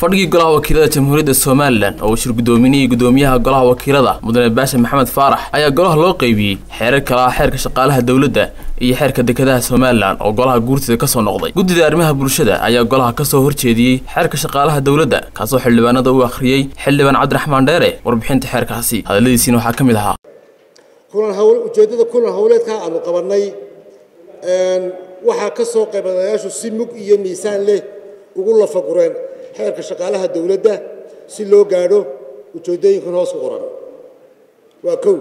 fadhigii golaha wakiilada jamhuuriyadda somalilan oo uu shir guddoominayay guddoomiyaha golaha wakiilada mudane baasha maxamed faarax ayaa golaha loo qeybiyey xeerar kale ah xeerka shaqaalaha dowladda iyo xeerka dekedaha somalilan oo golaha guurtida ka soo noqday guddida arrimaha bulshada ayaa golaha ka soo horjeediyey xeerka shaqaalaha dowladda kaasoo xildhibaanada u akhriyey xildhibaan cabdiraxmaan dheere warbixinta xeerkaasi hadalladiisiina waxaa ka mid ahaa kulan hawl ujeeddada kulan howleedka aanu qabannay waxaa ka soo qaybanayaashu si mug iyo miisaan leh ugu lafagureen xeerka shaqaalaha dowladda si loo gaadho ujeeddooyinkan hoos ku qoran waa kow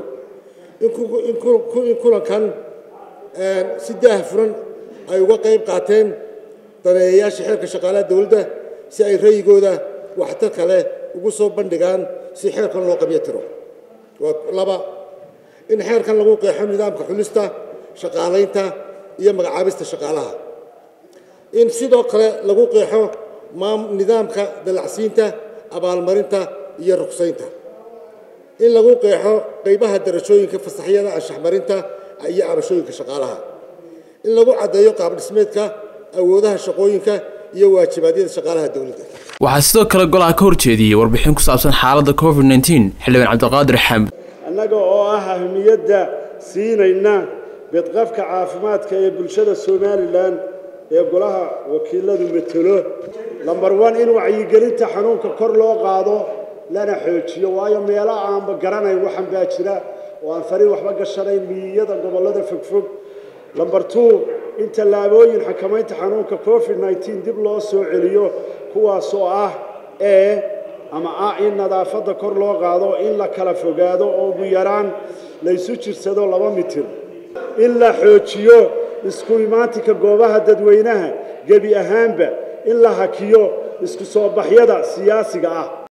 in kulankan si daah furan ay uga qayb qaateen daneeyayaasha xeerka shaqaalaha dowladda si ay ra'yigooda waxtar kale ugu soo bandhigaan si xeerkan loo qabyo tiro waa laba in xeerkan lagu qeexo nidaamka xulista shaqaalaynta iyo magacaabista shaqaalaha in sidoo kale lagu qeexo nidaamka dalacsiinta abaalmarinta iyo rugsaynta in lagu qeexo qaybaha darajooyinka fasaxyada anshaxmarinta iyo cabashooyinka shaqaalaha in lagu caddeeyo qaabdhismeedka awoodaha shaqooyinka iyo waajibaadyada shaqaalaha dowladda waxaa sidoo kale golaha ka horjeediyey warbixin ku saabsan xaaladda covid nteen xildhibaan cabdiqaadir xaamid annaga oo ah ahmiyadda siinayna bedqafka caafimaadka ee bulshada somalilan ee golaha wakiiladu matelo lambar one in wacyigelinta xanuunka kor loo qaado lana xoojiyo waayo meelaha aanba garanayn waxan baa jira oo aan fariin waxba gashanayn miyiyada gobollada fogfog lambar two in tallaabooyin xakamaynta xanuunka covid nteen dib loo soo celiyo kuwaasoo ah ee ama ah in nadaafadda kor loo qaado in la kala fogaado oo ugu yaraan laysu jirsado laba mitir in la xoojiyo isku imaatinka goobaha dadweynaha gebi ahaanba in la hakiyo isku soo baxyada siyaasiga ah